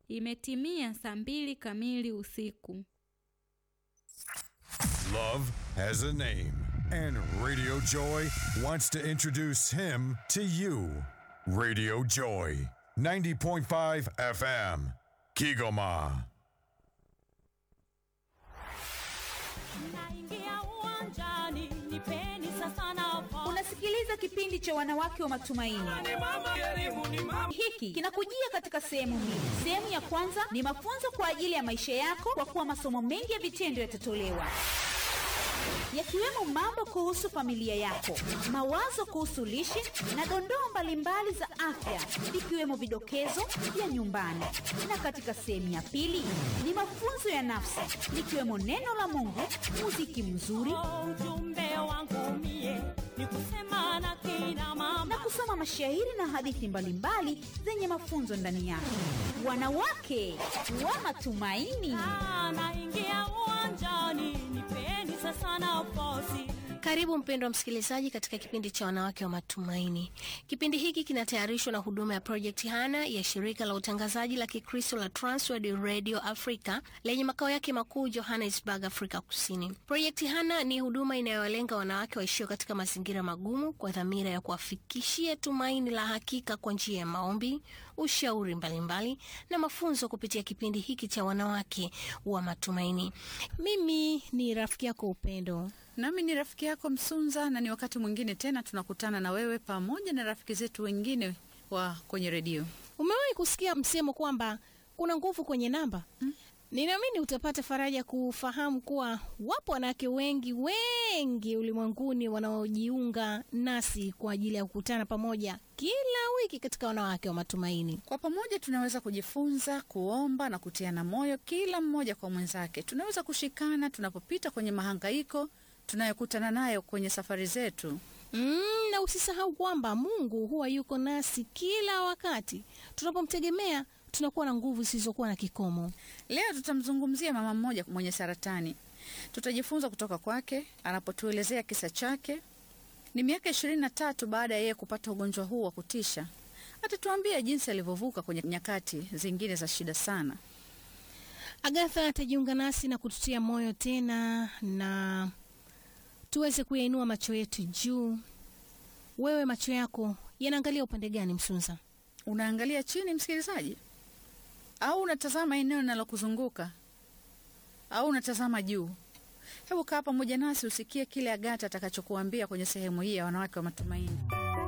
Imetimia saa mbili kamili usiku. Love has a name, and Radio Joy wants to introduce him to you. Radio Joy, 90.5 FM, Kigoma. Naingia uwanjani, nipeni sasa nafasi. Unasikiliza kipindi cha wanawake wa matumaini. Hiki kinakujia katika sehemu mbili. Sehemu ya kwanza ni mafunzo kwa ajili ya maisha yako, kwa kuwa masomo mengi ya vitendo yatatolewa yakiwemo mambo kuhusu familia yako, mawazo kuhusu lishe na dondoo mbalimbali za afya, ikiwemo vidokezo vya nyumbani. Na katika sehemu ya pili ni mafunzo ya nafsi, likiwemo neno la Mungu, muziki mzuri Oh, ujumbe wangu mie ni kusema na kina mama na kusoma mashairi na hadithi mbalimbali zenye mafunzo ndani yake. Wanawake wa matumaini. Ah, naingia uwanjani, nipeni sasa nafasi. Karibu mpendwa msikilizaji katika kipindi cha wanawake wa matumaini. Kipindi hiki kinatayarishwa na huduma ya Project Hana ya shirika la utangazaji la Kikristo la Transworld Radio Africa lenye makao yake makuu Johannesburg, Afrika Kusini. Project Hana ni huduma inayowalenga wanawake waishio katika mazingira magumu kwa dhamira ya kuwafikishia tumaini la hakika kwa njia ya maombi, ushauri mbalimbali na mafunzo kupitia kipindi hiki cha wanawake wa matumaini. Mimi ni rafiki yako Upendo. Nami ni rafiki yako Msunza, na ni wakati mwingine tena tunakutana na wewe pamoja na rafiki zetu wengine wa kwenye redio. Umewahi kusikia msemo kwamba kuna nguvu kwenye namba? Mm. Ninaamini utapata faraja kufahamu kuwa wapo wanawake wengi wengi ulimwenguni wanaojiunga nasi kwa ajili ya kukutana pamoja kila wiki katika wanawake wa matumaini. Kwa pamoja tunaweza kujifunza, kuomba na kutiana moyo, kila mmoja kwa mwenzake. Tunaweza kushikana tunapopita kwenye mahangaiko tunayokutana nayo kwenye safari zetu. Mm, na usisahau kwamba Mungu huwa yuko nasi kila wakati. Tunapomtegemea tunakuwa na nguvu zisizokuwa na kikomo. Leo tutamzungumzia mama mmoja mwenye saratani. Tutajifunza kutoka kwake anapotuelezea kisa chake. Ni miaka ishirini na tatu baada ya yeye kupata ugonjwa huu wa kutisha. Atatuambia jinsi alivyovuka kwenye nyakati zingine za shida sana. Agatha atajiunga nasi na kututia moyo tena na tuweze kuyainua macho yetu juu. Wewe macho yako yanaangalia upande gani, Msunza? Unaangalia chini, msikilizaji, au unatazama eneo linalokuzunguka au unatazama juu? Hebu kaa pamoja nasi usikie kile Agata atakachokuambia kwenye sehemu hii ya wanawake wa matumaini.